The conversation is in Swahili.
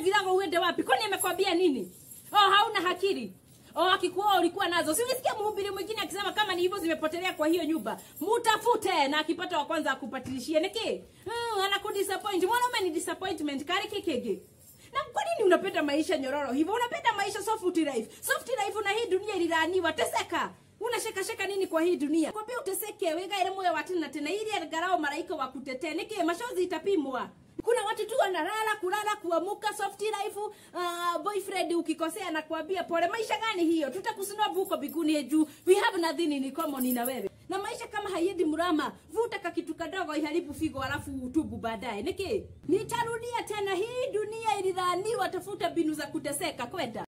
virago uende wapi kwani amekwambia nini oh hauna hakiri Oh, akikuwa ulikuwa nazo. Si ulisikia mhubiri mwingine akisema kama ni hivyo zimepotelea kwa hiyo nyumba, mutafute na akipata wa kwanza akupatilishie niki. Mm, anakudisappoint. Mwanaume ni disappointment kari kikege. Na kwa nini unapenda maisha nyororo hivyo? Unapenda maisha soft life. Soft life na hii dunia ililaniwa. Teseka. Unasheka sheka nini kwa hii dunia? Kwambia uteseke wega ile moyo wa tena tena ili angarao malaika wa kutetea. Niki mashozi itapimwa. Kuna watu tu wanalala kulala kuamuka soft life uh, boyfriend ukikosea na kuambia pole. Maisha gani hiyo? Tutakusinua huko biguni juu. We have nothing in common na wewe. Na maisha kama haiendi mrama, vuta kakitu kadogo iharibu figo alafu utubu baadaye. Niki? Nitarudia tena hii dunia ilidhaniwa tafuta binu za kuteseka kwenda.